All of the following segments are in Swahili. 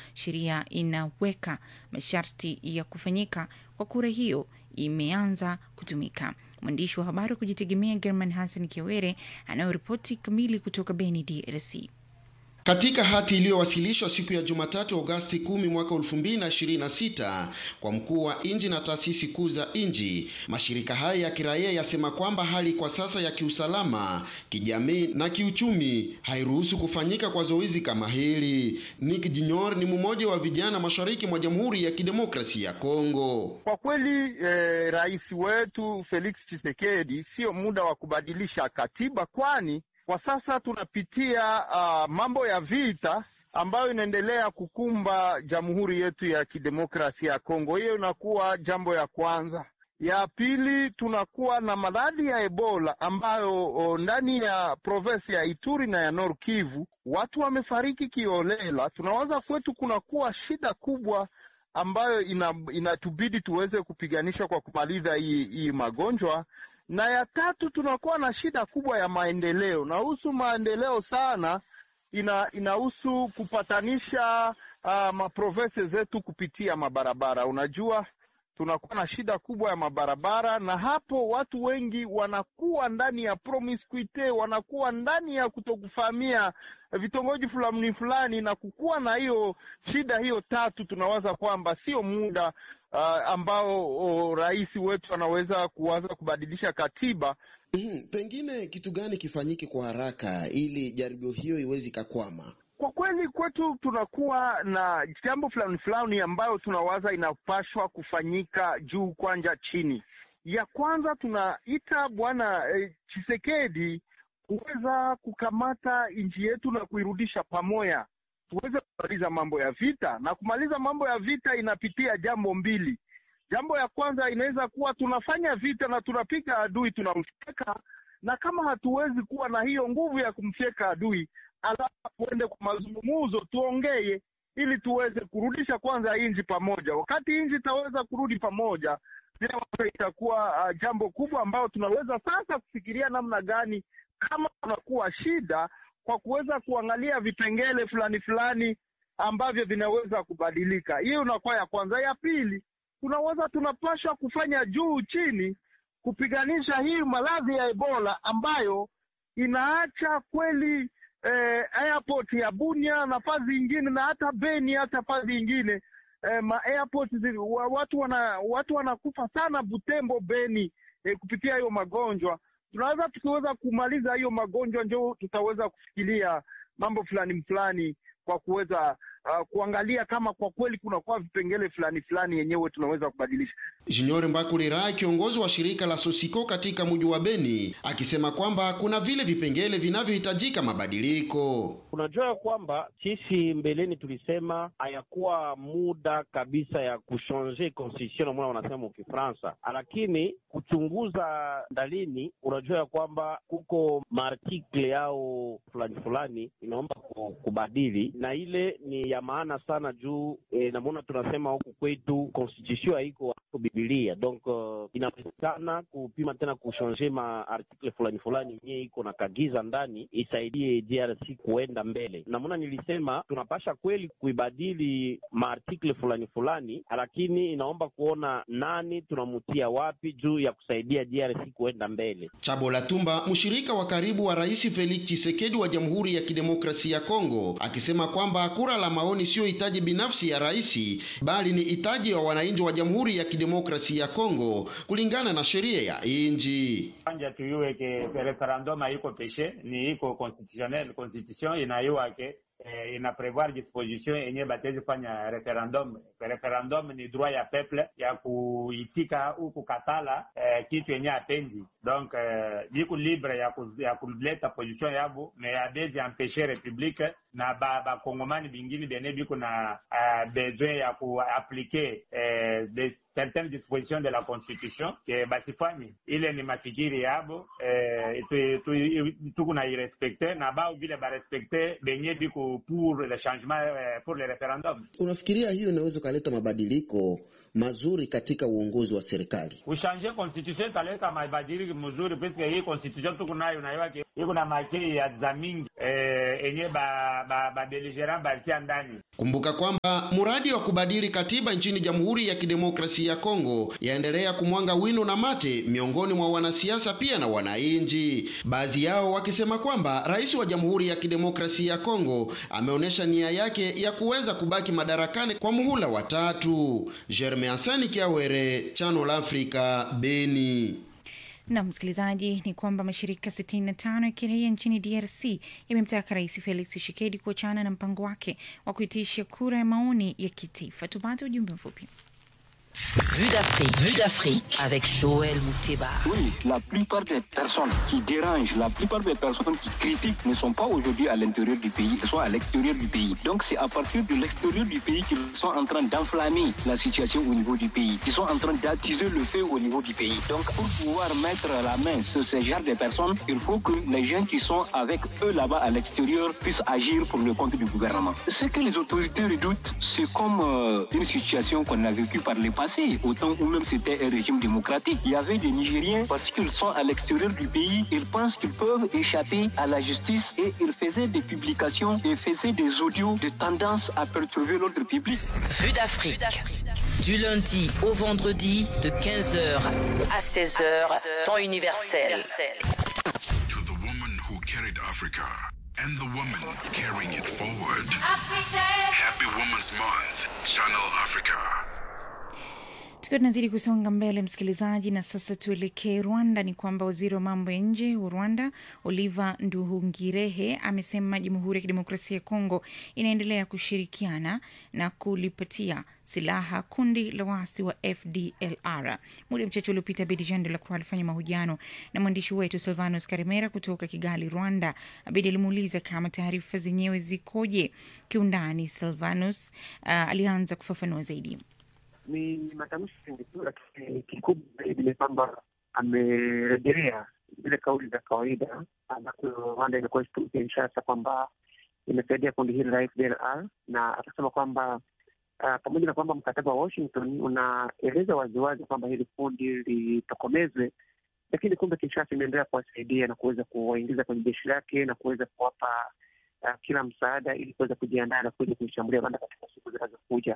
sheria inaweka masharti ya kufanyika kwa kura hiyo imeanza kutumika. Mwandishi wa habari wa kujitegemea German Hassan Kiwere anayoripoti kamili kutoka Beni, DRC. Katika hati iliyowasilishwa siku ya Jumatatu Agosti 10 mwaka 2026 kwa mkuu wa inji na taasisi kuu za inji, mashirika haya ya kiraia yasema kwamba hali kwa sasa ya kiusalama, kijamii na kiuchumi hairuhusu kufanyika kwa zoezi kama hili. Nick Junior ni mmoja wa vijana mashariki mwa Jamhuri ya Kidemokrasia ya Kongo. Kwa kweli eh, rais wetu Felix Tshisekedi sio muda wa kubadilisha katiba kwani kwa sasa tunapitia uh, mambo ya vita ambayo inaendelea kukumba jamhuri yetu ya kidemokrasia ya Kongo. Hiyo inakuwa jambo ya kwanza. Ya pili, tunakuwa na maradhi ya Ebola ambayo o, ndani ya provinsi ya Ituri na ya Nord Kivu watu wamefariki kiolela. Tunawaza kwetu kunakuwa shida kubwa ambayo ina, inatubidi tuweze kupiganisha kwa kumaliza hii, hii magonjwa na ya tatu tunakuwa na shida kubwa ya maendeleo. Nahusu maendeleo sana, ina inahusu kupatanisha uh, maprovensi zetu kupitia mabarabara. Unajua tunakuwa na shida kubwa ya mabarabara, na hapo watu wengi wanakuwa ndani ya promiscuity, wanakuwa ndani ya kutokufahamia vitongoji fulani fulani, na kukuwa na hiyo shida hiyo tatu, tunawaza kwamba sio muda uh, ambao oh, rais wetu anaweza kuanza kubadilisha katiba. Mm, pengine kitu gani kifanyike kwa haraka ili jaribio hiyo iweze ikakwama? Kwa kweli kwetu tunakuwa na jambo fulani fulani ambayo tunawaza inapashwa kufanyika juu kwanja chini. Ya kwanza tunaita bwana eh, Chisekedi kuweza kukamata nchi yetu na kuirudisha pamoja, tuweze kumaliza mambo ya vita, na kumaliza mambo ya vita inapitia jambo mbili. Jambo ya kwanza inaweza kuwa tunafanya vita na tunapiga adui, tunamfyeka, na kama hatuwezi kuwa na hiyo nguvu ya kumfyeka adui alafu tuende kwa mazungumzo tuongee, ili tuweze kurudisha kwanza nchi pamoja. Wakati nchi itaweza kurudi pamoja, itakuwa uh, jambo kubwa ambayo tunaweza sasa kufikiria namna gani kama kunakuwa shida kwa kuweza kuangalia vipengele fulani fulani ambavyo vinaweza kubadilika. Hiyo inakuwa ya kwanza. Ya pili, tunaweza tunapaswa kufanya juu chini kupiganisha hii maradhi ya Ebola ambayo inaacha kweli eh, airport ya Bunia na fazi ingine na hata Beni hata fazi ingine eh, ma airport zi, wa, watu wana watu wanakufa sana Butembo, Beni eh, kupitia hiyo magonjwa. Tunaweza tukiweza kumaliza hiyo magonjwa, ndio tutaweza kufikiria mambo fulani fulani kwa kuweza uh, kuangalia kama kwa kweli kunakuwa vipengele fulani fulani yenyewe tunaweza kubadilisha. Junior Mbakulira, kiongozi wa shirika la Sosiko katika mji wa Beni, akisema kwamba kuna vile vipengele vinavyohitajika mabadiliko. Unajua kwamba sisi mbeleni tulisema hayakuwa muda kabisa ya kushanje constitution namuna wanasema mukifransa, lakini kuchunguza ndalini, unajua ya kwamba kuko maartikle yao fulani fulani inaomba kubadili, na ile ni ya maana sana juu e, namuna tunasema huku kwetu constitution haiko Bibilia donc uh, inawezekana kupima tena kushanje maartikle fulani fulani yenyewe iko na kagiza ndani isaidie DRC kuenda mbele. Namuna nilisema tunapasha kweli kuibadili maartikle fulani fulani, lakini inaomba kuona nani tunamutia wapi juu ya kusaidia DRC kuenda mbele. Chabola Tumba, mshirika wa karibu wa Rais Felix Tshisekedi wa Jamhuri ya Kidemokrasia ya Kongo, akisema kwamba kura la maoni sio hitaji binafsi ya rais, bali ni hitaji wa wananchi wa Jamhuri ya Kidemokrasia ya Kongo kulingana na sheria ya inji. Anja tuyue ke referendum haiko peshe, ni iko constitutionnel, constitution inayua ke eh, ina prevoir disposition yenye batezi fanya referendum. Referendum ni droit ya peuple ya kuitika au kukatala eh, kitu yenye apendi donc eh, biko libre ya, ku, ya kuleta position yabo me abezi empeshe republique na bakongomani ba bingine bene biko na uh, besoin ya kuaplike eh, de certaines dispositions de la constitution ke basifanyi ile ni mafikiri yabo eh, tuku na irespecte na bao vile barespekte benye biko pour le changement eh, pour le referendum. Unafikiria hiyo inaweza ukaleta mabadiliko mazuri katika uongozi wa serikali? Ushanje constitution italeta mabadiliko mzuri, puisque hii constitution tuko nayo naiwa iko na makei ya za mingi eh, enye ba ba, ba beligerant balitia ndani. Kumbuka kwamba mradi wa kubadili katiba nchini Jamhuri ya Kidemokrasia ya Kongo yaendelea kumwanga wino na mate miongoni mwa wanasiasa pia na wananchi, baadhi yao wakisema kwamba rais wa Jamhuri ya Kidemokrasia ya Kongo ameonyesha nia yake ya kuweza kubaki madarakani kwa muhula wa tatu. Germain Asani Kiawere, Channel Africa, Beni. Na msikilizaji, ni kwamba mashirika 65 ya kiraia nchini DRC yamemtaka Rais Felix Tshisekedi kuachana na mpango wake wa kuitisha kura ya maoni ya kitaifa. Tupate ujumbe mfupi. Vue d'Afrique, Vue d'Afrique avec Joël Mouteba. Oui, la plupart des personnes qui dérangent, la plupart des personnes qui critiquent ne sont pas aujourd'hui à l'intérieur du pays, elles sont à l'extérieur du pays. Donc c'est à partir de l'extérieur du pays qu'ils sont en train d'enflammer la situation au niveau du pays, qu'ils sont en train d'attiser le feu au niveau du pays. Donc pour pouvoir mettre la main sur ce genre de personnes, il faut que les gens qui sont avec eux là-bas à l'extérieur puissent agir pour le compte du gouvernement. Ce que les autorités redoutent, c'est comme euh, une situation qu'on a vécue par le passé, au temps où même c'était un régime démocratique. Il y avait des Nigériens, parce qu'ils sont à l'extérieur du pays, ils pensent qu'ils peuvent échapper à la justice et ils faisaient des publications et faisaient des audios de tendance à perturber l'ordre public. Vue d'Afrique. Du lundi au vendredi de 15h à 16h, temps universel. To the woman who carried Africa and the woman carrying it forward. Happy Women's Month, Channel Africa. Tukiwa tunazidi kusonga mbele, msikilizaji, na sasa tuelekee Rwanda. Ni kwamba waziri wa mambo ya nje wa Rwanda Oliver Nduhungirehe amesema Jamhuri ya Kidemokrasia ya Kongo inaendelea kushirikiana na kulipatia silaha kundi la waasi wa FDLR. Muda mchache uliopita, Bedi Jean de la Croix alifanya mahojiano na mwandishi wetu Silvanus Karimera kutoka Kigali, Rwanda. Abedi alimuuliza kama taarifa zenyewe zikoje kiundani. Silvanus uh, alianza kufafanua zaidi. ni matamshi mengi tu, lakini kikubwa zaidi ni kwamba amerejelea zile kauli za kawaida ambazo Rwanda imekuwa ikitumikia Kinshasa kwamba imesaidia kundi hili la FDLR na akasema kwamba uh, pamoja na kwamba mkataba wa Washington unaeleza waziwazi kwamba hili kundi litokomezwe, lakini kumbe Kinshasa imeendelea kuwasaidia na kuweza kuwaingiza kwenye jeshi lake na kuweza kuwapa uh, kila msaada ili kuweza kujiandaa na kuja kuishambulia Rwanda katika siku zinazokuja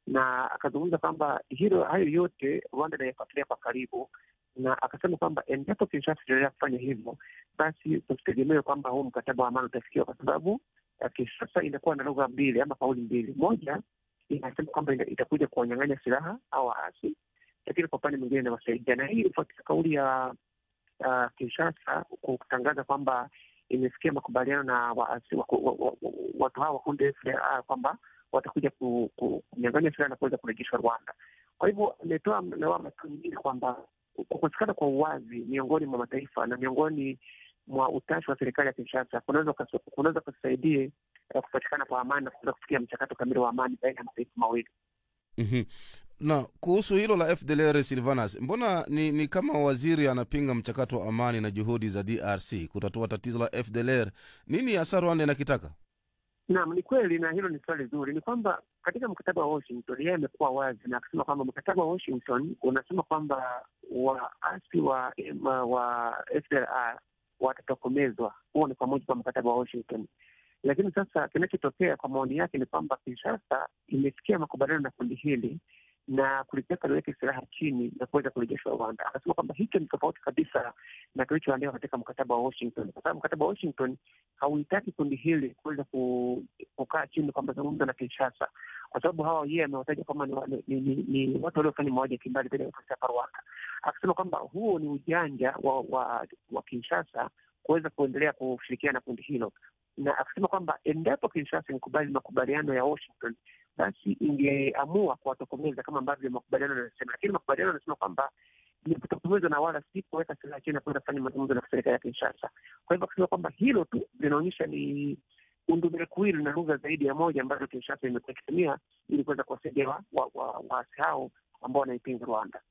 na akazungumza kwamba hilo hayo yote Rwanda inayafuatilia kwa karibu, na akasema kwamba endapo Kinshasa itaendelea kufanya hivyo, basi tusitegemee kwamba huu mkataba wa amani utafikiwa, kwa sababu uh, Kinshasa inakuwa na lugha mbili ama kauli mbili. Moja inasema kwamba ina- itakuja kuwanyang'anya silaha au waasi, lakini kwa upande mwingine inawasaidia, na hii ifuatia kauli ya uh, Kinshasa kutangaza kwamba imefikia makubaliano na waasi wa- wa- wa- wa- watu hawa wa kundi FDLR kwamba watakuja ku- ku- kunyang'anya silaha na kuweza kurejeshwa Rwanda. Kwa hivyo ametoa lawama tu nyingine kwamba kukosekana kwa uwazi miongoni mwa mataifa na miongoni mwa utashi wa serikali ya Kinshasa kunaweza ukas- kunaweza kusaidie uh, kupatikana kwa amani na kuweza kufikia mchakato kamili wa amani baina ya mataifa mawili. Mhm. na kuhusu hilo la FDLR Silvanas, mbona ni, ni kama waziri anapinga mchakato wa amani na juhudi za DRC kutatua tatizo la FDLR? Nini hasa Rwanda inakitaka? Naam, ni kweli, na hilo ni swali zuri. Ni kwamba katika mkataba wa Washington yeye amekuwa wazi na akasema kwamba mkataba wa Washington unasema kwamba waasi wa wa, wa FDLR watatokomezwa. Huo ni kwa mujibu wa mkataba wa Washington. Lakini sasa kinachotokea kwa maoni yake ni kwamba Kinshasa imefikia makubaliano na kundi hili na kulitaka liweke silaha chini na kuweza kurejeshwa Rwanda. Akasema kwamba hicho ni tofauti kabisa na kilichoandikwa katika mkataba wa Washington, kwa sababu mkataba wa Washington hauhitaki kundi hili kuweza ku- kukaa chini kwa mazungumzo na Kinshasa, kwa sababu hawa yeye amewataja kwamba ni, wa- ni, ni, ni, ni watu waliofanya mauaji ya kimbali dhidi ya watu hapa Rwanda, akisema kwamba huo ni ujanja wa, wa, wa Kinshasa kuweza kuendelea kushirikiana na kundi hilo, na akisema kwamba endapo Kinshasa ingekubali makubaliano ya Washington basi ingeamua kuwatokomeza kama ambavyo makubaliano yanasema, lakini makubaliano yanasema kwamba ni kutokomeza na wala si kuweka silaha chini na kuenda kufanya mazungumzo na serikali ya Kinshasa. Kwa hivyo akisema kwamba hilo tu linaonyesha ni undumekuwili na lugha zaidi ya moja ambazo Kinshasa imekuwa ikitumia ili kuweza kuwasaidia waasi wa, wa, waasi hao ambao wanaipinga Rwanda.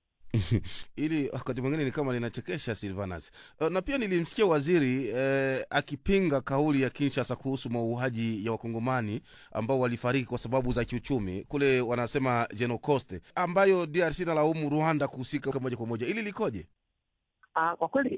ili wakati mwingine ni kama linachekesha Silvanas. Uh, na pia nilimsikia waziri eh, akipinga kauli ya Kinshasa kuhusu mauaji ya wakongomani ambao walifariki kwa sababu za kiuchumi kule, wanasema Genocoste, ambayo DRC nalaumu Rwanda kuhusika moja kwa moja. Ili likoje? Uh, kwa kweli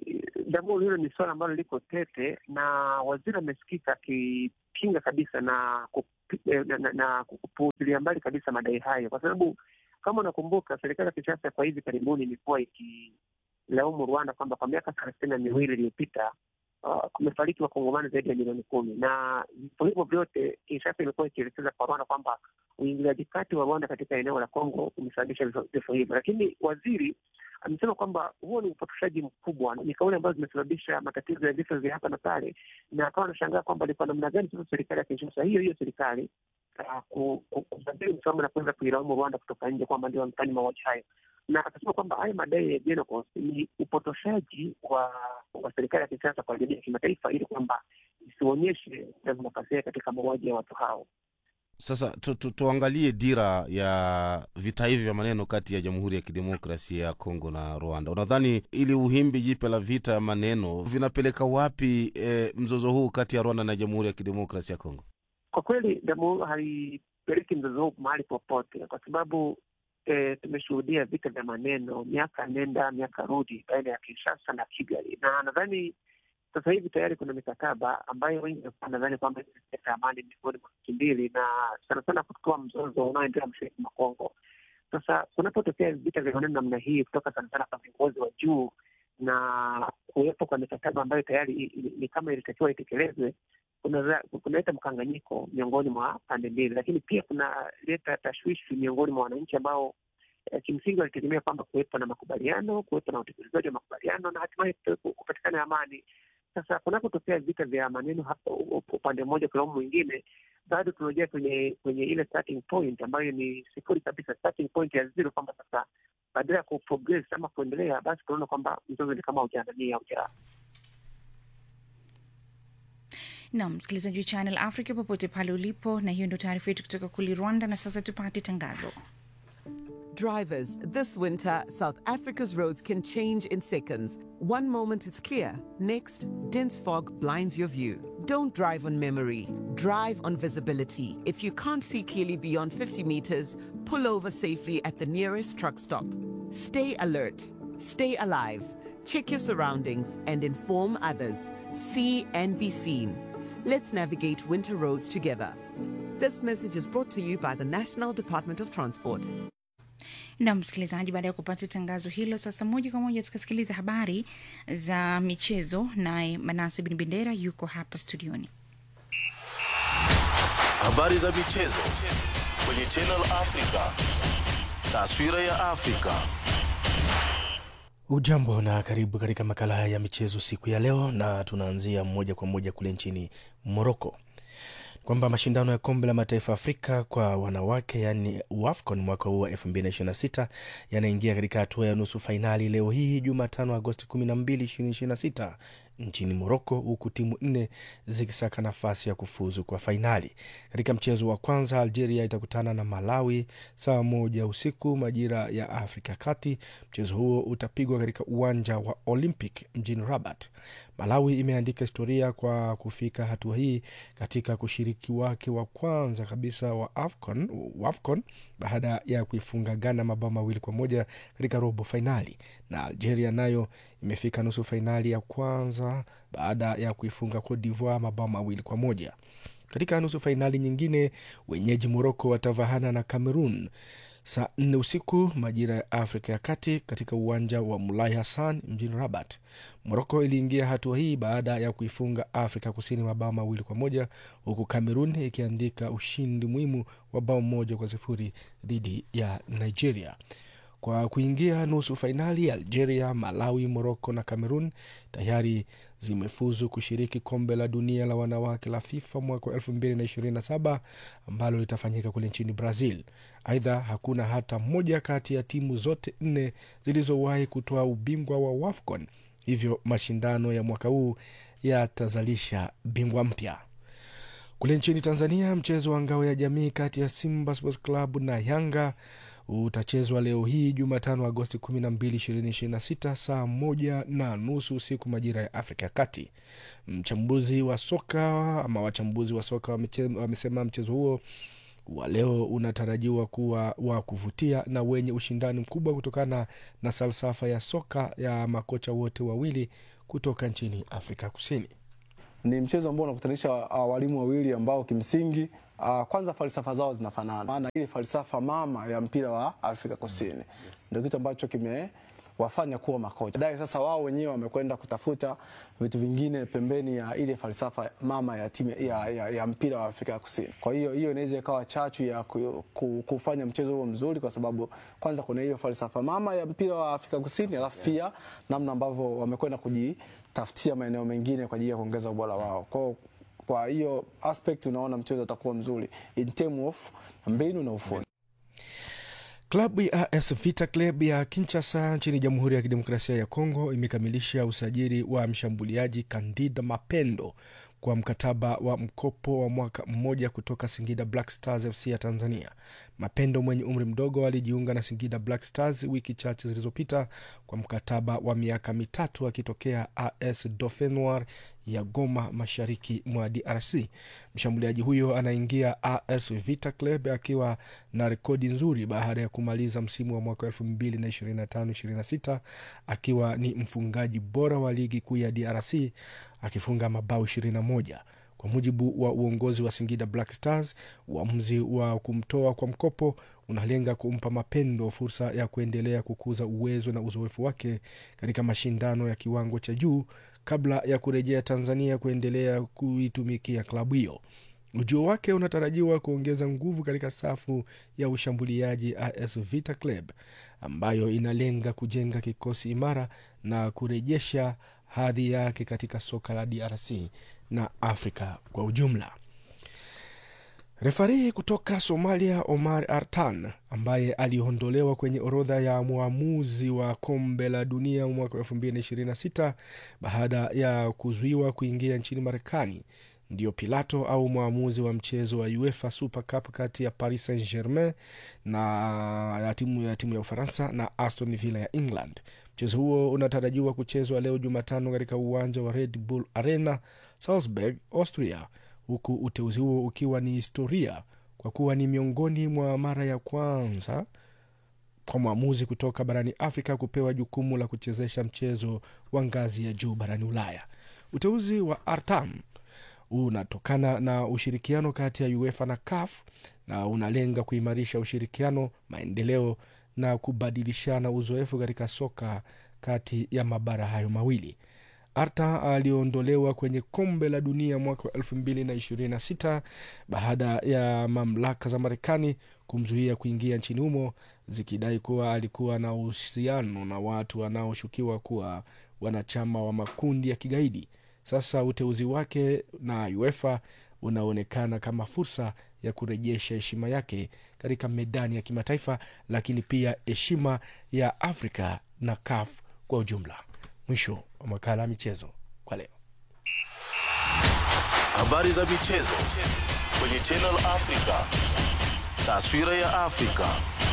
Jamhuri, hilo ni suala ambalo liko tete, na waziri amesikika akipinga kabisa na kupi- eh, na, na, na kupuuzilia mbali kabisa madai hayo, kwa sababu kama unakumbuka serikali ya Kinshasa kwa hivi karibuni imekuwa ikilaumu Rwanda kwamba kwa miaka thelathini na miwili iliyopita uh, kumefariki wakongomani zaidi ya milioni kumi na vifo hivyo vyote Kinshasa imekuwa ikielekeza kwa Rwanda kwamba uingiliaji kati wa Rwanda katika eneo la Kongo umesababisha vifo- vifo hivyo, lakini waziri amesema kwamba huo ni upotoshaji mkubwa, ni kauli ambazo zimesababisha matatizo ya vifo vya hapa na pale, na akawa anashangaa kwamba ni kwa namna gani sasa serikali ya Kinshasa hiyo hiyo serikali uh, ku- ku- kubadili msimamo na kuweza kuilaumu Rwanda kutoka nje kwamba ndio wamefanya mauaji hayo, na akasema kwamba haya madai ya Genocos ni upotoshaji wa wa serikali ya Kinshasa kwa jamii ya kimataifa ili kwamba isionyeshe nafasi yake katika mauaji ya watu hao. Sasa tu, tu, tuangalie dira ya vita hivi vya maneno kati ya Jamhuri ya Kidemokrasia ya Kongo na Rwanda. Unadhani ili uhimbi jipya la vita ya maneno vinapeleka wapi eh, mzozo huu kati ya Rwanda na Jamhuri ya Kidemokrasia ya Kongo? Kwa kweli jamhuri haipeleki mzozo huu mahali popote, kwa sababu e, tumeshuhudia vita vya maneno miaka nenda miaka rudi baina ya Kinshasa na Kigali, na nadhani sasa hivi tayari kuna mikataba ambayo wengi walikuwa nadhani kwamba italeta amani miongoni mwa nchi mbili, na sana sana kutoa mzozo unaoendelea mashariki mwa Kongo. Sasa kunapotokea vita vya maneno namna hii kutoka sana sana kwa viongozi wa juu na kuwepo kwa mikataba ambayo tayari i- i- ni kama ilitakiwa itekelezwe, kunaleta kunaleta mkanganyiko miongoni mwa pande mbili, lakini pia kunaleta tashwishi miongoni mwa wananchi ambao eh, kimsingi walitegemea kwamba kuwepo na makubaliano, kuwepo na utekelezaji wa makubaliano na hatimaye kuwepo- kupatikana amani. Sasa kunapotokea vita vya maneno hapa u- u- upande mmoja kulaumu mwingine, bado tunarejea kwenye kwenye ile starting point ambayo ni sifuri kabisa, starting point ya zero, kwamba sasa badala ya kuprogress ama kuendelea, basi tunaona kwamba mzozo ni kama ujaanania uja na msikilizaji wa Channel Africa popote pale ulipo, na hiyo ndio taarifa yetu kutoka kule Rwanda. Na sasa tupate tangazo. Drivers, this winter, South Africa's roads can change in seconds. One moment it's clear, next, dense fog blinds your view. Don't drive on memory, drive on visibility. If you can't see clearly beyond 50 meters, pull over safely at the nearest truck stop. Stay alert, stay alive, check your surroundings, and inform others. See and be seen. Let's navigate winter roads together. This message is brought to you by the National Department of Transport. na msikilizaji, baada ya kupata tangazo hilo, sasa moja kwa moja tukasikiliza habari za michezo, naye Manase Bin Bendera yuko hapa studioni. Habari za michezo kwenye Channel Africa. Taswira ya Afrika. Ujambo na karibu katika makala haya ya michezo siku ya leo, na tunaanzia moja kwa moja kule nchini Moroko kwamba mashindano ya kombe la mataifa Afrika kwa wanawake yaani WAFCON mwaka huu wa 2026 yanaingia katika hatua ya nusu fainali leo hii Jumatano Agosti 12, 2026 nchini Moroko, huku timu nne zikisaka nafasi ya kufuzu kwa fainali. Katika mchezo wa kwanza, Algeria itakutana na Malawi saa moja usiku majira ya Afrika Kati. Mchezo huo utapigwa katika uwanja wa Olympic mjini Rabat. Malawi imeandika historia kwa kufika hatua hii katika kushiriki wake wa kwanza kabisa wa AFCON, WAFCON baada ya kuifunga Ghana mabao mawili kwa moja katika robo fainali, na Algeria nayo imefika nusu fainali ya kwanza baada ya kuifunga Cote d'Ivoire mabao mawili kwa moja. Katika nusu fainali nyingine, wenyeji Moroko watavahana na Cameroon saa nne usiku majira ya Afrika ya Kati katika uwanja wa Mulai Hassan mjini Rabat. Moroko iliingia hatua hii baada ya kuifunga Afrika Kusini mabao mawili kwa moja huku Cameroon ikiandika ushindi muhimu wa bao moja kwa sifuri dhidi ya Nigeria. Kwa kuingia nusu fainali, Algeria, Malawi, Moroko na Cameroon tayari zimefuzu kushiriki kombe la dunia la wanawake la FIFA mwaka wa 2027 ambalo litafanyika kule nchini Brazil. Aidha, hakuna hata moja kati ya timu zote nne zilizowahi kutoa ubingwa wa WAFCON, hivyo mashindano ya mwaka huu yatazalisha bingwa mpya. Kule nchini Tanzania, mchezo wa ngao ya jamii kati ya Simba Sports Club na Yanga utachezwa leo hii Jumatano Agosti 12, 2026 saa moja na nusu usiku majira ya Afrika ya Kati. Mchambuzi wa soka ama wachambuzi wa soka wamesema mchezo huo wa leo unatarajiwa kuwa wa kuvutia na wenye ushindani mkubwa kutokana na falsafa ya soka ya makocha wote wawili kutoka nchini Afrika Kusini. Ni mchezo ambao unakutanisha uh, walimu wawili ambao kimsingi uh, kwanza falsafa zao zinafanana, maana ile falsafa mama ya mpira wa Afrika Kusini yes. Ndio kitu ambacho kimewafanya kuwa makocha. Baadaye sasa wao wenyewe wamekwenda kutafuta vitu vingine pembeni ya ile falsafa mama ya timu ya, ya, ya mpira wa Afrika Kusini. Kwa hiyo hiyo inaweza ikawa chachu ya ku, ku, kufanya mchezo huo mzuri, kwa sababu kwanza kuna hiyo falsafa mama ya mpira wa Afrika Kusini, alafu pia namna ambavyo wamekwenda kuji tafutia maeneo mengine kwa ajili ya kuongeza ubora wao. Kwa kwa hiyo aspect unaona mchezo utakuwa mzuri in term of mbinu na ufundi. Klabu ya AS Vita Club ya Kinshasa nchini Jamhuri ya Kidemokrasia ya Kongo imekamilisha usajili wa mshambuliaji Candida Mapendo kwa mkataba wa mkopo wa mwaka mmoja kutoka Singida Black Stars FC ya Tanzania. Mapendo mwenye umri mdogo alijiunga na Singida Black Stars wiki chache zilizopita kwa mkataba wa miaka mitatu akitokea AS Dauphin Noir ya Goma, mashariki mwa DRC. Mshambuliaji huyo anaingia AS Vita Club akiwa na rekodi nzuri baada ya kumaliza msimu wa mwaka 2025-26 akiwa ni mfungaji bora wa ligi kuu ya DRC akifunga mabao 21. Kwa mujibu wa uongozi wa Singida Black Stars, uamuzi wa kumtoa kwa mkopo unalenga kumpa Mapendo fursa ya kuendelea kukuza uwezo na uzoefu wake katika mashindano ya kiwango cha juu kabla ya kurejea Tanzania kuendelea kuitumikia klabu hiyo. Ujio wake unatarajiwa kuongeza nguvu katika safu ya ushambuliaji AS Vita Club ambayo inalenga kujenga kikosi imara na kurejesha hadhi yake katika soka la DRC na Afrika kwa ujumla. Refari kutoka Somalia Omar Artan ambaye aliondolewa kwenye orodha ya mwamuzi wa kombe la dunia mwaka 2026 baada ya kuzuiwa kuingia nchini Marekani ndio Pilato au mwamuzi wa mchezo wa UEFA Super Cup kati ya Paris Saint Germain na ya timu ya timu ya Ufaransa na Aston Villa ya England. Mchezo huo unatarajiwa kuchezwa leo Jumatano katika uwanja wa Red Bull Arena Salzburg, Austria, huku uteuzi huo ukiwa ni historia kwa kuwa ni miongoni mwa mara ya kwanza kwa mwamuzi kutoka barani Afrika kupewa jukumu la kuchezesha mchezo wa ngazi ya juu barani Ulaya. Uteuzi wa Artam unatokana na ushirikiano kati ya UEFA na CAF na unalenga kuimarisha ushirikiano, maendeleo na kubadilishana uzoefu katika soka kati ya mabara hayo mawili. Arta aliondolewa kwenye kombe la dunia mwaka wa 2026 baada ya mamlaka za Marekani kumzuia kuingia nchini humo zikidai kuwa alikuwa na uhusiano na watu wanaoshukiwa kuwa wanachama wa makundi ya kigaidi. Sasa uteuzi wake na UEFA unaonekana kama fursa ya kurejesha heshima yake katika medani ya kimataifa, lakini pia heshima ya Afrika na CAF kwa ujumla. Mwisho wa makala ya michezo kwa leo. Habari za michezo kwenye Channel Africa, taswira ya Afrika.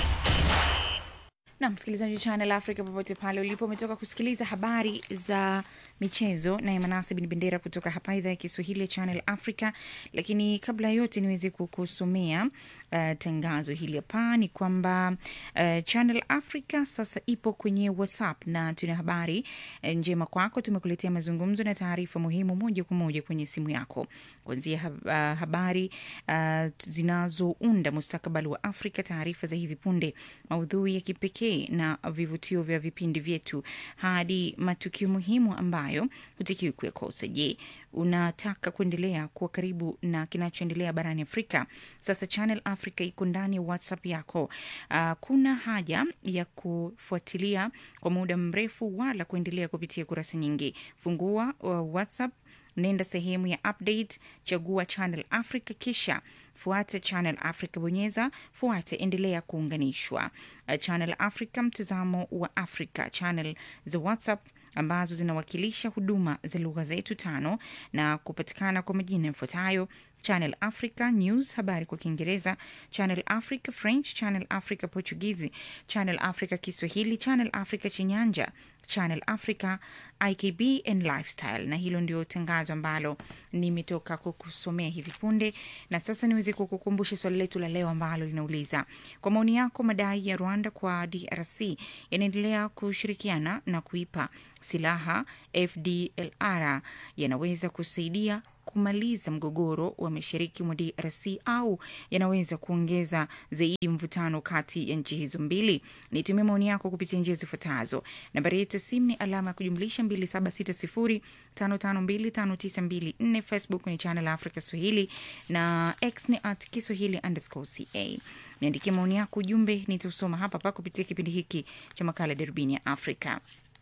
na msikilizaji wa Channel Africa popote pale ulipo, umetoka kusikiliza habari za michezo naye Manase Bin Bendera kutoka hapa idhaa ya Kiswahili ya Channel Africa. Lakini kabla ya yote niweze kukusomea uh, tangazo hili hapa ni kwamba uh, Channel Africa sasa ipo kwenye WhatsApp na tuna habari uh, njema kwako. Tumekuletea mazungumzo na taarifa muhimu moja kwa moja kwenye simu yako, kuanzia hab, uh, habari uh, zinazounda mustakabali wa Afrika, taarifa za hivi punde, maudhui ya kipekee na vivutio vya vipindi vyetu, hadi matukio muhimu ambayo hutakiwi kuyakosa. Je, unataka kuendelea kuwa karibu na kinachoendelea barani Afrika? Sasa Channel Africa iko ndani ya WhatsApp yako. Uh, kuna haja ya kufuatilia kwa muda mrefu wala kuendelea kupitia kurasa nyingi. Fungua uh, WhatsApp nenda sehemu ya update, chagua Channel Africa, kisha fuata Channel Africa, bonyeza fuate, endelea kuunganishwa. Uh, Channel Africa, mtazamo wa Afrika. Channel za WhatsApp ambazo zinawakilisha huduma za lugha zetu tano na kupatikana kwa majina yafuatayo: Channel Africa News, habari kwa Kiingereza, Channel Africa French, Channel Africa Portugizi, Channel Africa Kiswahili, Channel Africa Chinyanja, Channel Africa IKB and Lifestyle. Na hilo ndio tangazo ambalo nimetoka kukusomea hivi punde, na sasa niweze kukukumbusha swali letu la leo ambalo linauliza kwa maoni yako, madai ya Rwanda kwa DRC yanaendelea kushirikiana na kuipa silaha FDLR yanaweza kusaidia kumaliza mgogoro wa mashariki mwa DRC au yanaweza kuongeza zaidi mvutano kati ya nchi hizo mbili? Nitumie maoni yako kupitia njia zifuatazo. Nambari yetu ya simu ni alama ya kujumlisha 2760552594. Facebook ni Channel Africa Swahili na X ni at Kiswahili underscore ca. Niandikie maoni yako, ujumbe nitausoma hapa pa kupitia kipindi hiki cha makala Darubini ya Afrika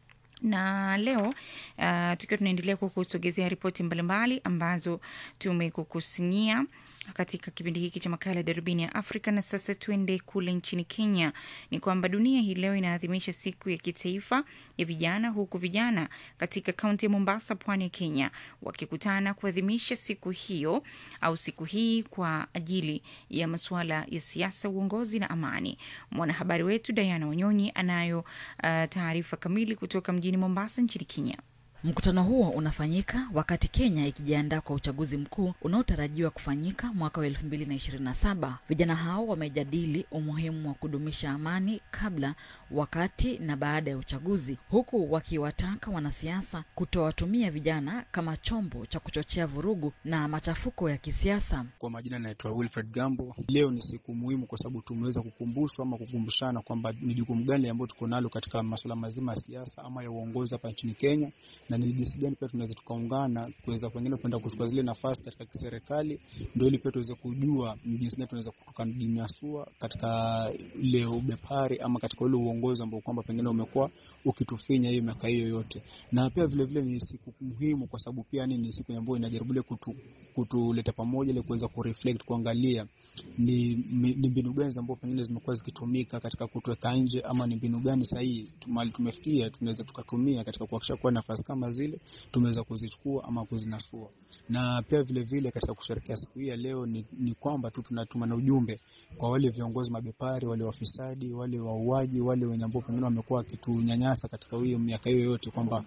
na leo uh, tukiwa tunaendelea kukusogezea ripoti mbalimbali ambazo tumekukusanyia katika kipindi hiki cha makala ya darubini ya Afrika. Na sasa tuende kule nchini Kenya. Ni kwamba dunia hii leo inaadhimisha siku ya kitaifa ya vijana, huku vijana katika kaunti ya Mombasa, pwani ya Kenya, wakikutana kuadhimisha siku hiyo au siku hii kwa ajili ya masuala ya siasa, uongozi na amani. Mwanahabari wetu Diana Wanyonyi anayo uh, taarifa kamili kutoka mjini Mombasa nchini Kenya. Mkutano huo unafanyika wakati Kenya ikijiandaa kwa uchaguzi mkuu unaotarajiwa kufanyika mwaka wa elfu mbili na ishirini na saba. Vijana hao wamejadili umuhimu wa kudumisha amani kabla, wakati na baada ya uchaguzi, huku wakiwataka wanasiasa kutowatumia vijana kama chombo cha kuchochea vurugu na machafuko ya kisiasa. Kwa majina naitwa Wilfred Gambo. Leo ni siku muhimu kwa sababu tumeweza kukumbushwa ama kukumbushana kwamba ni jukumu gani ambayo tuko nalo katika masuala mazima ya siasa ama ya uongozi hapa nchini Kenya na ni jinsi gani pia tunaweza tukaungana kuweza pengine kwenda kuchukua zile nafasi katika kiserikali, ndio ili pia tuweze kujua ni jinsi gani tunaweza tukajinyasua katika ile ubepari ama katika ule uongozi ambao kwamba pengine umekuwa ukitufinya hiyo miaka hiyo yote. Na pia vile vile ni siku muhimu kwa sababu pia ni siku ambayo inajaribu ile kutu, kutuleta pamoja ile kuweza kureflect kuangalia ni, ni mbinu gani ambazo pengine zimekuwa zikitumika katika kutuweka nje ama ni mbinu gani sahihi mali tumefikia tunaweza tukatumia katika kuhakikisha kuwa nafasi kama zile tumeweza kuzichukua ama kuzinasua. Na pia vile vile katika kusherehekea siku hii ya leo ni, ni kwamba tu tunatuma na ujumbe kwa wale viongozi mabepari, wale wafisadi, wale wauaji, wale wenye ambao pengine wamekuwa wakitunyanyasa katika hiyo miaka hiyo yote kwamba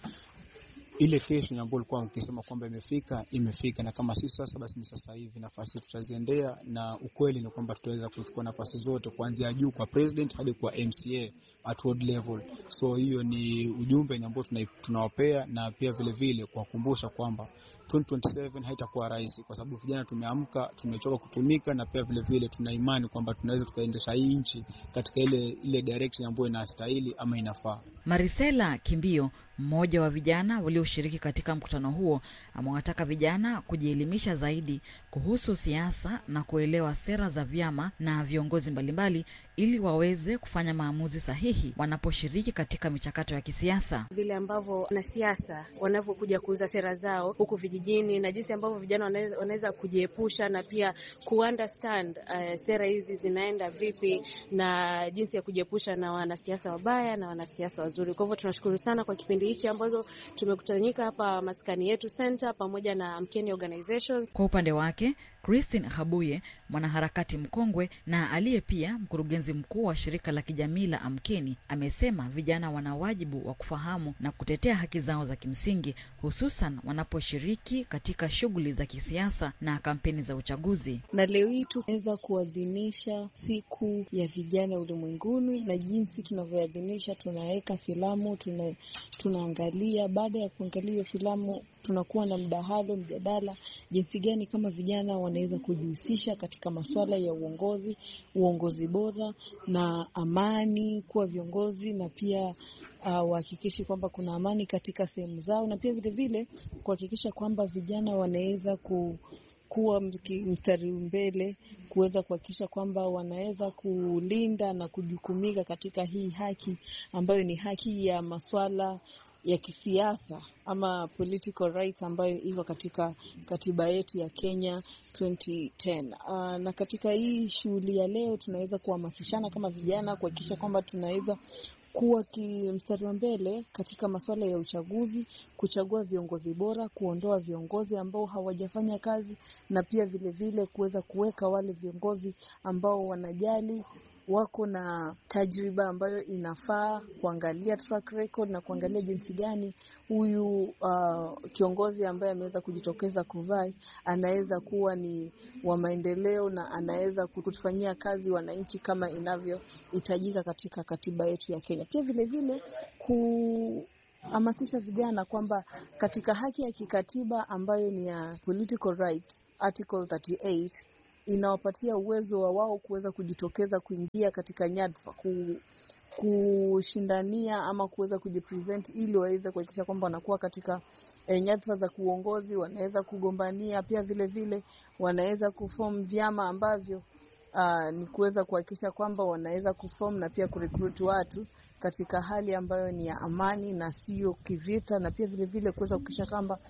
ile kesho ambayo ulikuwa ukisema kwamba imefika imefika, na kama si sasa basi ni sasa hivi. Nafasi tutaziendea, na ukweli ni kwamba tutaweza kuchukua nafasi zote kuanzia juu kwa president hadi kwa MCA at world level. So hiyo ni ujumbe ambao tunawapea, na pia vile vile kuwakumbusha kwamba 2027 haitakuwa rahisi, kwa sababu vijana tumeamka, tumechoka kutumika, na pia vile vile tuna imani kwamba tunaweza tukaendesha hii nchi katika ile ile direction ambayo inastahili ama inafaa. Marisela Kimbio, mmoja wa vijana walioshiriki katika mkutano huo, amewataka vijana kujielimisha zaidi kuhusu siasa na kuelewa sera za vyama na viongozi mbalimbali ili waweze kufanya maamuzi sahihi wanaposhiriki katika michakato ya kisiasa. Vile ambavyo wanasiasa wanavyokuja kuuza sera zao huku vijijini na jinsi ambavyo vijana wanaweza kujiepusha na pia kuunderstand uh, sera hizi zinaenda vipi na jinsi ya kujiepusha na wanasiasa wabaya na wanasiasa wazuri. Kwa hivyo tunashukuru sana kwa kipindi hichi ambazo tumekutanika hapa maskani yetu center pamoja na Mkeni Organizations. Kwa upande wake Christine Habuye, mwanaharakati mkongwe na aliye pia mkurugenzi mkuu wa shirika la kijamii la Amkeni, amesema vijana wana wajibu wa kufahamu na kutetea haki zao za kimsingi, hususan wanaposhiriki katika shughuli za kisiasa na kampeni za uchaguzi. Na leo hii tunaweza kuadhimisha siku ya vijana ulimwenguni, na jinsi tunavyoadhimisha, tunaweka filamu tuna, tunaangalia. Baada ya kuangalia hiyo filamu tunakuwa na mdahalo, mjadala, jinsi gani kama vijana wanaweza kujihusisha katika masuala ya uongozi, uongozi bora na amani, kuwa viongozi na pia wahakikishe uh, kwamba kuna amani katika sehemu zao, na pia vile vile kuhakikisha kwamba vijana wanaweza ku kuwa mstari mbele kuweza kuhakikisha kwamba wanaweza kulinda na kujukumika katika hii haki ambayo ni haki ya maswala ya kisiasa ama political rights ambayo iko katika katiba yetu ya Kenya 2010. Uh, na katika hii shughuli ya leo tunaweza kuhamasishana kama vijana kuhakikisha kwamba tunaweza kuwa mstari wa mbele katika masuala ya uchaguzi, kuchagua viongozi bora, kuondoa viongozi ambao hawajafanya kazi, na pia vilevile kuweza kuweka wale viongozi ambao wanajali wako na tajriba ambayo inafaa kuangalia track record na kuangalia jinsi gani huyu uh, kiongozi ambaye ameweza kujitokeza kuvai anaweza kuwa ni wa maendeleo na anaweza kutufanyia kazi wananchi kama inavyohitajika katika katiba yetu ya Kenya. Pia vilevile kuhamasisha vijana kwamba katika haki ya kikatiba ambayo ni ya political right article 38 inawapatia uwezo wa wao kuweza kujitokeza kuingia katika nyadhifa ku, kushindania ama kuweza kujipresent ili waweze kuhakikisha kwamba wanakuwa katika e, nyadhifa za kuongozi, wanaweza kugombania pia vile vile wanaweza kuform vyama ambavyo aa, ni kuweza kuhakikisha kwamba wanaweza kuform na pia kurecruit watu katika hali ambayo ni ya amani na sio kivita, na pia vile vile kuweza kuhakikisha kwamba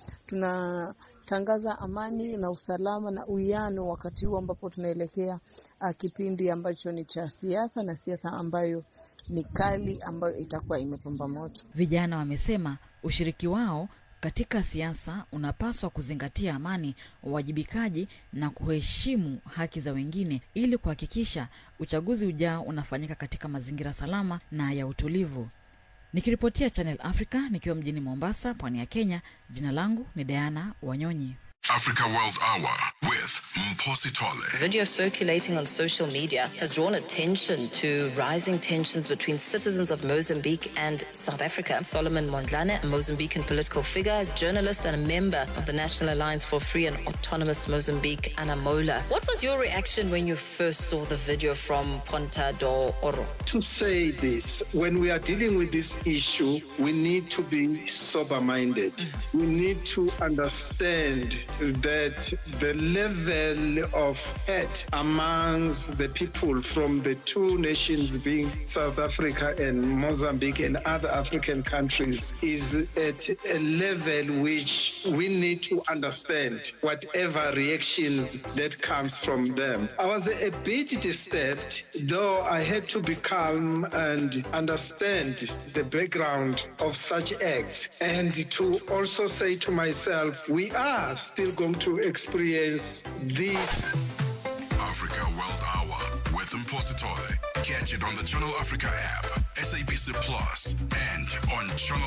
tunatangaza amani na usalama na uwiano wakati huu ambapo tunaelekea uh, kipindi ambacho ni cha siasa na siasa ambayo ni kali ambayo itakuwa imepamba moto. Vijana wamesema ushiriki wao katika siasa unapaswa kuzingatia amani, uwajibikaji na kuheshimu haki za wengine ili kuhakikisha uchaguzi ujao unafanyika katika mazingira salama na ya utulivu. Nikiripotia Channel Africa nikiwa mjini Mombasa, pwani ya Kenya, jina langu ni Diana Wanyonyi. Africa World Hour with Mposi Tole. Video circulating on social media has drawn attention to rising tensions between citizens of Mozambique and South Africa. Solomon Mondlane, a Mozambican political figure, journalist, and a member of the National Alliance for Free and Autonomous Mozambique, Anamola. What was your reaction when you first saw the video from Ponta do Oro? To say this, when we are dealing with this issue, we need to be sober minded. We need to understand that the level of hate amongst the people from the two nations being South Africa and Mozambique and other African countries is at a level which we need to understand whatever reactions that comes from them. I was a bit disturbed, though I had to be calm and understand the background of such acts and to also say to myself, we are still going to experience this. Africa World Hour with Mposi Tole. Catch it on the Channel Africa app, SABC Plus, and on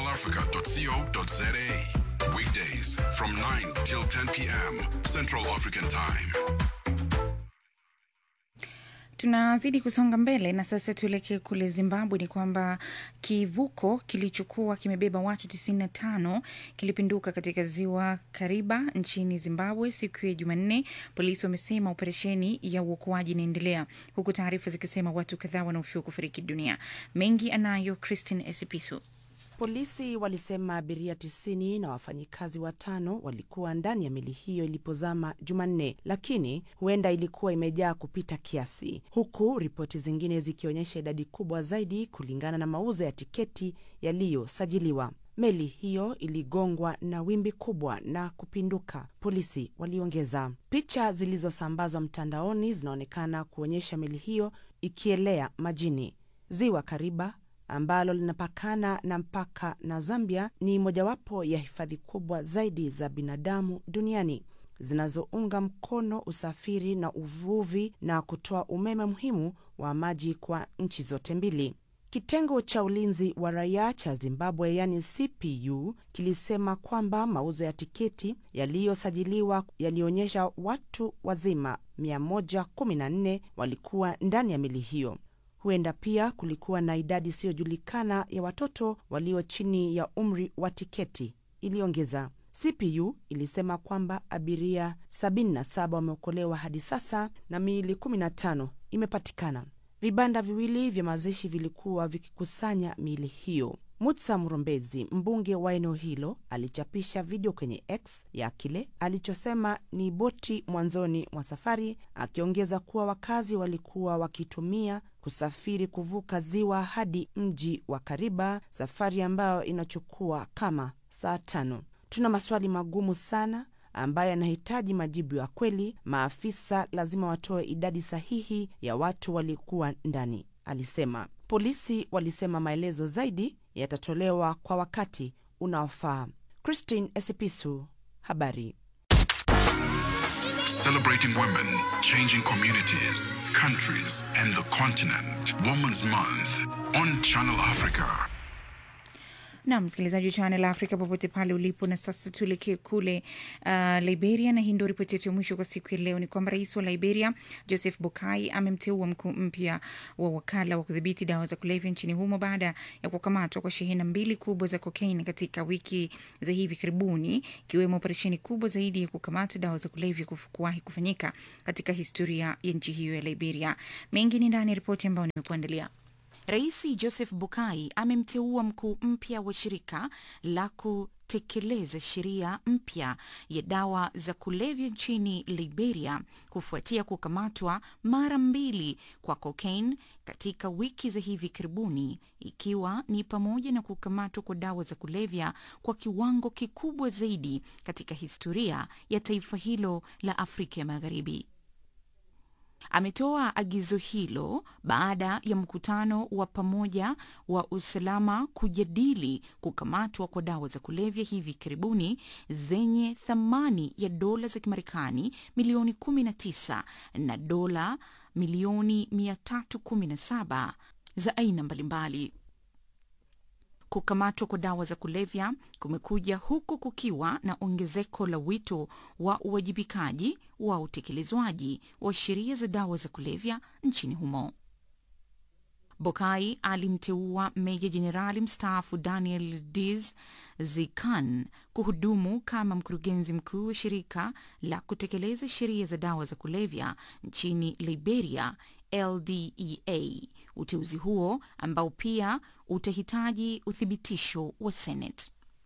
channelafrica.co.za. Weekdays from 9 till 10 p.m. Central African Time. Tunazidi kusonga mbele na sasa tuelekee kule Zimbabwe. Ni kwamba kivuko kilichokuwa kimebeba watu 95 kilipinduka katika ziwa Kariba nchini Zimbabwe siku ya Jumanne. Polisi wamesema operesheni ya uokoaji inaendelea, huku taarifa zikisema watu kadhaa wanaofiwa kufariki dunia. Mengi anayo Christine Esipisu. Polisi walisema abiria tisini na wafanyikazi watano walikuwa ndani ya meli hiyo ilipozama Jumanne, lakini huenda ilikuwa imejaa kupita kiasi, huku ripoti zingine zikionyesha idadi kubwa zaidi kulingana na mauzo ya tiketi yaliyosajiliwa. Meli hiyo iligongwa na wimbi kubwa na kupinduka, polisi waliongeza. Picha zilizosambazwa mtandaoni zinaonekana kuonyesha meli hiyo ikielea majini. Ziwa Kariba ambalo linapakana na mpaka na Zambia ni mojawapo ya hifadhi kubwa zaidi za binadamu duniani zinazounga mkono usafiri na uvuvi na kutoa umeme muhimu wa maji kwa nchi zote mbili. Kitengo cha ulinzi wa raia cha Zimbabwe yani CPU kilisema kwamba mauzo ya tiketi yaliyosajiliwa yalionyesha watu wazima 114 walikuwa ndani ya meli hiyo. Huenda pia kulikuwa na idadi isiyojulikana ya watoto walio chini ya umri wa tiketi, iliongeza. CPU ilisema kwamba abiria 77 wameokolewa hadi sasa na miili 15 imepatikana. Vibanda viwili vya mazishi vilikuwa vikikusanya miili hiyo. Mutsa Mrombezi, mbunge wa eneo hilo, alichapisha video kwenye X ya kile alichosema ni boti mwanzoni mwa safari, akiongeza kuwa wakazi walikuwa wakitumia kusafiri kuvuka ziwa hadi mji wa Kariba, safari ambayo inachukua kama saa tano. Tuna maswali magumu sana ambayo yanahitaji majibu ya kweli. Maafisa lazima watoe idadi sahihi ya watu walikuwa ndani, alisema. Polisi walisema maelezo zaidi yatatolewa kwa wakati unaofaa. Christine Esipisu, habari. Celebrating women, changing communities, countries, and the continent. Women's Month on Channel Africa. na msikilizaji wa Channel Africa popote pale ulipo. Na sasa tuelekee kule uh, Liberia, na hii ndio ripoti yetu ya mwisho kwa siku ya leo. Ni kwamba rais wa Liberia Joseph Boakai amemteua mkuu mpya wa wakala wa kudhibiti dawa za kulevya nchini humo baada ya kukamatwa kwa shehena mbili kubwa za kokaini katika wiki za hivi karibuni, ikiwemo operesheni kubwa zaidi ya kukamata dawa za kulevya kuwahi kufanyika katika historia ya nchi hiyo ya Liberia. Mengi ni ndani ya ripoti ambayo nimekuandalia. Rais Joseph Boakai amemteua mkuu mpya wa shirika la kutekeleza sheria mpya ya dawa za kulevya nchini Liberia kufuatia kukamatwa mara mbili kwa cocaine katika wiki za hivi karibuni, ikiwa ni pamoja na kukamatwa kwa dawa za kulevya kwa kiwango kikubwa zaidi katika historia ya taifa hilo la Afrika ya Magharibi. Ametoa agizo hilo baada ya mkutano wa pamoja wa usalama kujadili kukamatwa kwa dawa za kulevya hivi karibuni zenye thamani ya dola za Kimarekani milioni 19 na dola milioni 317 za aina mbalimbali. Kukamatwa kwa dawa za kulevya kumekuja huku kukiwa na ongezeko la wito wa uwajibikaji wa utekelezwaji wa sheria za dawa za kulevya nchini humo. Bokai alimteua meja jenerali mstaafu Daniel Diz Zikan kuhudumu kama mkurugenzi mkuu wa shirika la kutekeleza sheria za dawa za kulevya nchini Liberia, LDEA. Uteuzi huo ambao pia utahitaji uthibitisho wa Senate.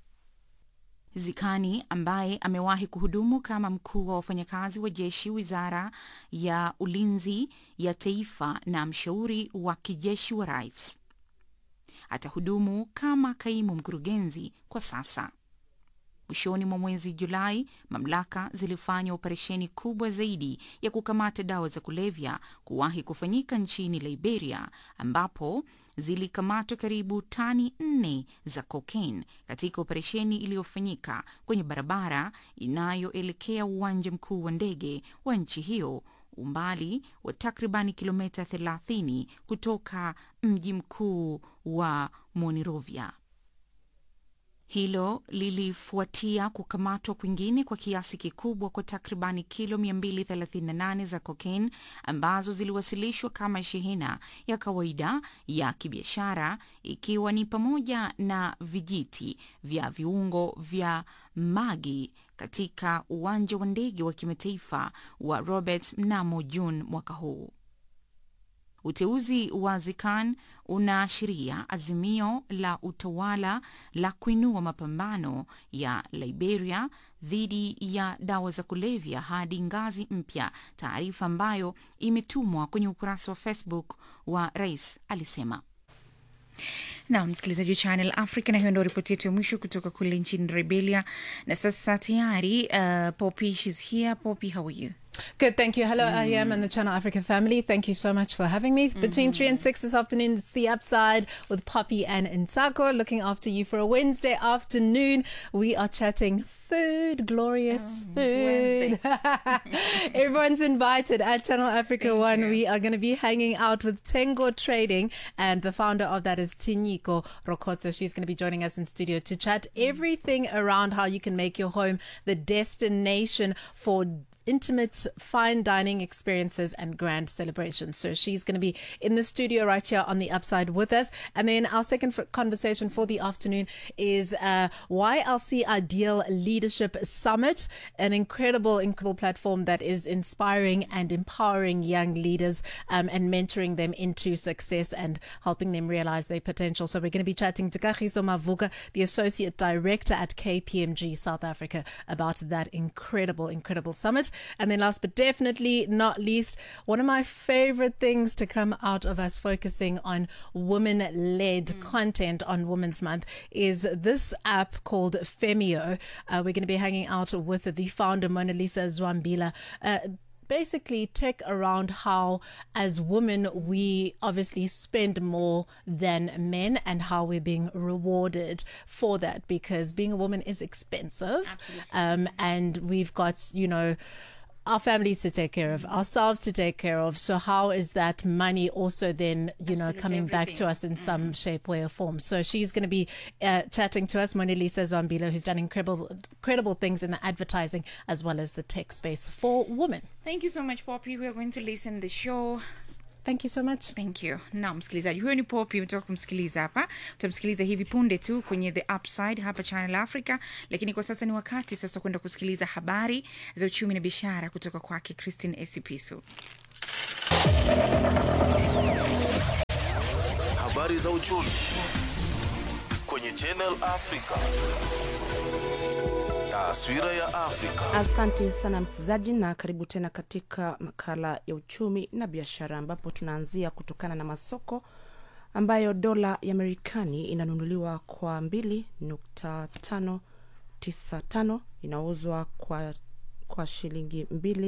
Zikani ambaye amewahi kuhudumu kama mkuu wa wafanyakazi wa jeshi wizara ya ulinzi ya taifa na mshauri wa kijeshi wa rais, atahudumu kama kaimu mkurugenzi kwa sasa. Mwishoni mwa mwezi Julai, mamlaka zilifanya operesheni kubwa zaidi ya kukamata dawa za kulevya kuwahi kufanyika nchini Liberia, ambapo zilikamatwa karibu tani nne za cocaine katika operesheni iliyofanyika kwenye barabara inayoelekea uwanja mkuu wa ndege wa nchi hiyo, umbali wa takribani kilomita 30 kutoka mji mkuu wa Monrovia. Hilo lilifuatia kukamatwa kwingine kwa kiasi kikubwa kwa takribani kilo 238 za cocaine ambazo ziliwasilishwa kama shehena ya kawaida ya kibiashara, ikiwa ni pamoja na vijiti vya viungo vya magi katika uwanja wa ndege wa kimataifa wa Roberts mnamo Juni mwaka huu. Uteuzi wa Zikan unaashiria azimio la utawala la kuinua mapambano ya Liberia dhidi ya dawa za kulevya hadi ngazi mpya, taarifa ambayo imetumwa kwenye ukurasa wa Facebook wa rais alisema. na msikilizaji wa Channel Africa, na hiyo ndo ripoti yetu ya mwisho kutoka kule nchini Liberia. Na sasa tayari uh, Poppy, she's here. Poppy, how are you? Good, thank you. Hello, I am and the Channel Africa family. Thank you so much for having me. Between 3 and 6 this afternoon, it's The Upside with Poppy and Insako looking after you for a Wednesday afternoon. We are chatting food, glorious food. Everyone's invited at Channel Africa One. We are going to be hanging out with Tengo Trading, and the founder of that is Tinyiko Rokotso. She's going to be joining us in studio to chat everything around how you can make your home the destination for intimate fine dining experiences and grand celebrations. So she's going to be in the studio right here on the upside with us. And then our second f- conversation for the afternoon is uh, YLC Ideal Leadership Summit, an incredible, incredible platform that is inspiring and empowering young leaders um, and mentoring them into success and helping them realize their potential. So we're going to be chatting to Kagiso Mavuka, the Associate Director at KPMG South Africa, about that incredible, incredible summit. And then, last but definitely not least, one of my favorite things to come out of us focusing on women led content on Women's Month is this app called Femio. Uh, we're going to be hanging out with the founder, Mona Lisa Zwambila. Uh, basically tech around how as women we obviously spend more than men and how we're being rewarded for that because being a woman is expensive um, and we've got you know our families to take care of, ourselves to take care of. So how is that money also then, you know, coming back to us in some shape, way, or form? So she's going to be uh, chatting to us, Mona Lisa Zwambilo, who's done incredible, incredible things in the advertising as well as the tech space for women. Thank you so much Poppy. We are going to listen the show. Thank you so much. Thank you. Na msikilizaji, huyo ni Poppy, umetoka kumsikiliza hapa. Utamsikiliza hivi punde tu kwenye The Upside hapa Channel Africa, lakini kwa sasa ni wakati sasa kwenda kusikiliza habari za uchumi na biashara kutoka kwake Christine Esipisu. Habari za uchumi kwenye Channel Africa. Taswira ya Afrika. Asante sana mchezaji, na karibu tena katika makala ya uchumi na biashara, ambapo tunaanzia kutokana na masoko ambayo dola ya Marekani inanunuliwa kwa 2.595 inauzwa kwa, kwa shilingi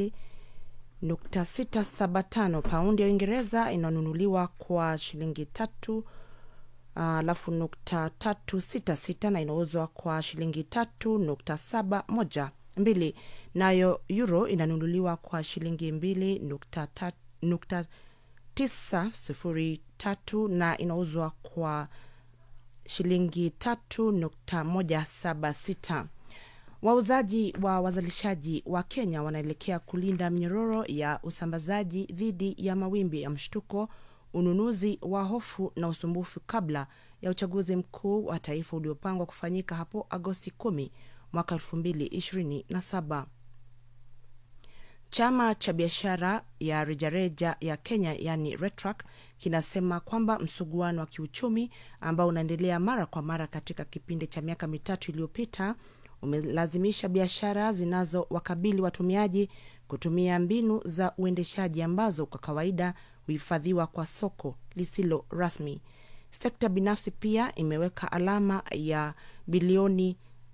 2.675. Paundi ya Uingereza inanunuliwa kwa shilingi tatu alafu uh, nukta tatu sita sita na inauzwa kwa shilingi tatu nukta saba moja mbili nayo euro inanunuliwa kwa shilingi mbili nukta, ta, nukta tisa sufuri tatu na inauzwa kwa shilingi tatu nukta moja saba sita wauzaji wa wazalishaji wa kenya wanaelekea kulinda minyororo ya usambazaji dhidi ya mawimbi ya mshtuko ununuzi wa hofu na usumbufu kabla ya uchaguzi mkuu wa taifa uliopangwa kufanyika hapo Agosti 10 mwaka 2027. Chama cha biashara ya rejareja ya Kenya yani RETRAC kinasema kwamba msuguano wa kiuchumi ambao unaendelea mara kwa mara katika kipindi cha miaka mitatu iliyopita umelazimisha biashara zinazowakabili watumiaji kutumia mbinu za uendeshaji ambazo kwa kawaida huhifadhiwa kwa soko lisilo rasmi. Sekta binafsi pia imeweka alama ya bilioni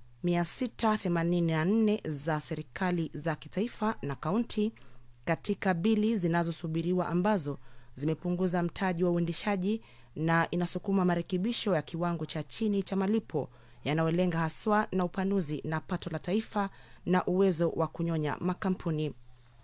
684 za serikali za kitaifa na kaunti katika bili zinazosubiriwa ambazo zimepunguza mtaji wa uendeshaji na inasukuma marekebisho ya kiwango cha chini cha malipo yanayolenga haswa na upanuzi na pato la taifa na uwezo wa kunyonya makampuni.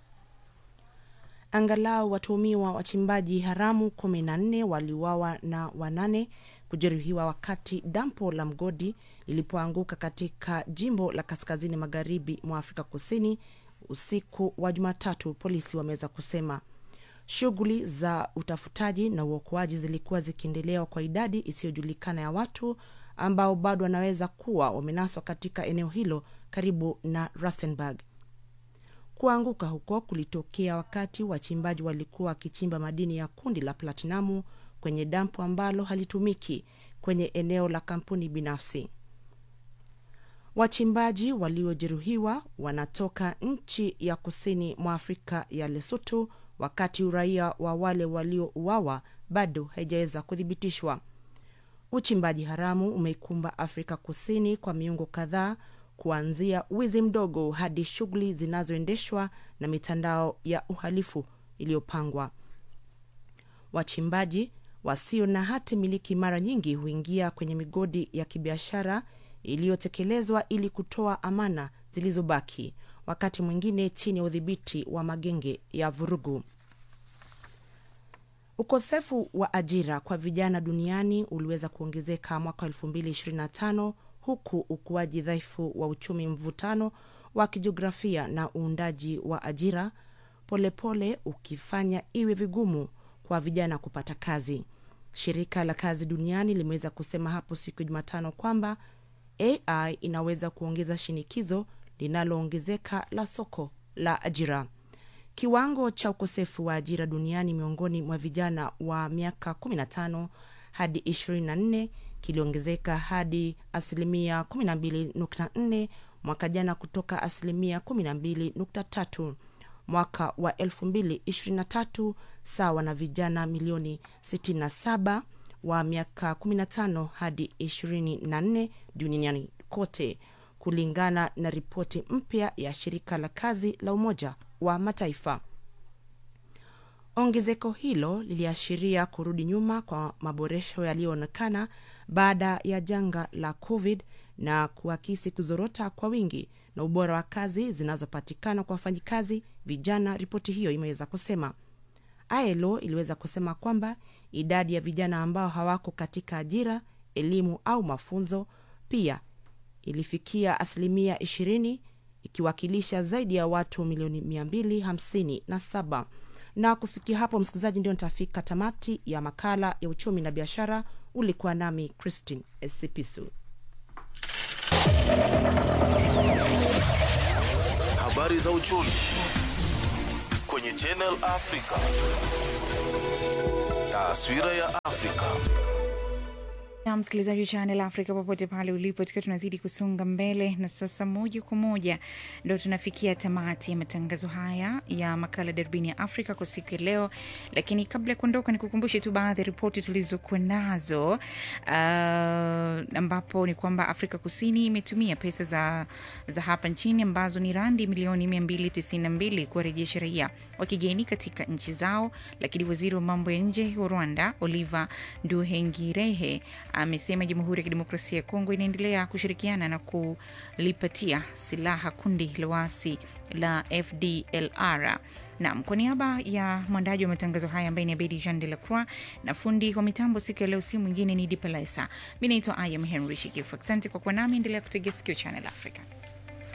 Angalau watuhumiwa wachimbaji haramu kumi na nne waliuawa na wanane kujeruhiwa wakati dampo la mgodi lilipoanguka katika jimbo la kaskazini magharibi mwa Afrika Kusini usiku wa Jumatatu, polisi wameweza kusema. Shughuli za utafutaji na uokoaji zilikuwa zikiendelewa kwa idadi isiyojulikana ya watu ambao bado wanaweza kuwa wamenaswa katika eneo hilo karibu na Rustenburg. Kuanguka huko kulitokea wakati wachimbaji walikuwa wakichimba madini ya kundi la platinamu kwenye dampo ambalo halitumiki kwenye eneo la kampuni binafsi. Wachimbaji waliojeruhiwa wanatoka nchi ya kusini mwa Afrika ya Lesotho, wakati uraia wa wale waliouawa bado haijaweza kuthibitishwa. Uchimbaji haramu umeikumba Afrika Kusini kwa miongo kadhaa kuanzia wizi mdogo hadi shughuli zinazoendeshwa na mitandao ya uhalifu iliyopangwa. Wachimbaji wasio na hati miliki mara nyingi huingia kwenye migodi ya kibiashara iliyotekelezwa ili kutoa amana zilizobaki, wakati mwingine chini ya udhibiti wa magenge ya vurugu. Ukosefu wa ajira kwa vijana duniani uliweza kuongezeka mwaka 2025 huku ukuaji dhaifu wa uchumi, mvutano wa kijiografia na uundaji wa ajira polepole pole ukifanya iwe vigumu kwa vijana kupata kazi. Shirika la kazi duniani limeweza kusema hapo siku ya Jumatano kwamba AI inaweza kuongeza shinikizo linaloongezeka la soko la ajira. Kiwango cha ukosefu wa ajira duniani miongoni mwa vijana wa miaka 15 hadi 24 kiliongezeka hadi asilimia 12.4 mwaka jana kutoka asilimia 12.3 mwaka wa 2023 sawa na vijana milioni 67 wa miaka 15 hadi 24 duniani kote kulingana na ripoti mpya ya shirika la kazi la Umoja wa Mataifa. Ongezeko hilo liliashiria kurudi nyuma kwa maboresho yaliyoonekana baada ya janga la COVID na kuakisi kuzorota kwa wingi na ubora wa kazi zinazopatikana kwa wafanyikazi vijana, ripoti hiyo imeweza kusema. ILO iliweza kusema kwamba idadi ya vijana ambao hawako katika ajira, elimu au mafunzo pia ilifikia asilimia 20 ikiwakilisha zaidi ya watu milioni 257 na kufikia hapo msikilizaji ndio nitafika tamati ya makala ya uchumi na biashara ulikuwa nami christine esipisu Habari za uchumi kwenye Channel Africa. Taswira ya Afrika. na msikilizaji wa Channel Africa popote pale ulipo, tukiwa tunazidi kusonga mbele, na sasa moja kwa moja ndo tunafikia tamati ya matangazo haya ya makala darubini ya Afrika kwa siku ya leo. Lakini kabla ya kuondoka, nikukumbushe tu baadhi ya ripoti tulizokuwa nazo, uh, ambapo ni kwamba Afrika Kusini imetumia pesa za, za hapa nchini ambazo ni randi milioni 292 kuwarejesha raia wa kigeni katika nchi zao, lakini waziri wa mambo ya nje wa Rwanda Oliver Nduhengirehe amesema Jamhuri ya Kidemokrasia ya Kongo inaendelea kushirikiana na kulipatia silaha kundi la waasi la FDLR. Naam, kwa niaba ya mwandaji wa matangazo haya ambaye ni Abedi Jean de la Croix na fundi wa mitambo siku ya leo, si mwingine ni Dipalesa. Mi naitwa Ayam Henry Shikifu. Asante kwa kuwa nami, endelea kutegea sikio Channel Africa.